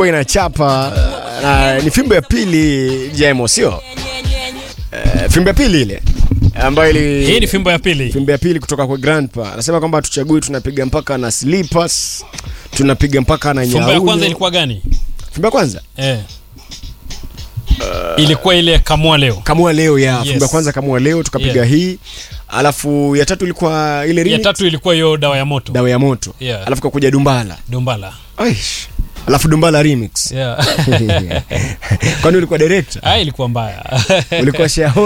fimbo inachapa na ni fimbo ya pili jemo sio Eh, fimbo ya pili ile ambayo ili hii ni fimbo ya pili fimbo ya pili kutoka kwa grandpa anasema kwamba hatuchagui tunapiga mpaka na slippers tunapiga mpaka na fimbo ya nyauyo. kwanza ilikuwa gani fimbo ya kwanza eh. ilikuwa ile kamua leo kamua leo ya Yes. fimbo ya kwanza kamua leo tukapiga Yeah. hii alafu ya tatu ilikuwa ile ya remix, tatu ilikuwa hiyo dawa ya moto dawa ya moto Yeah. alafu kakuja dumbala dumbala Aish. alafu dumbala remix yeah. kwani ulikuwa director ah, ilikuwa mbaya ulikuwa shareholder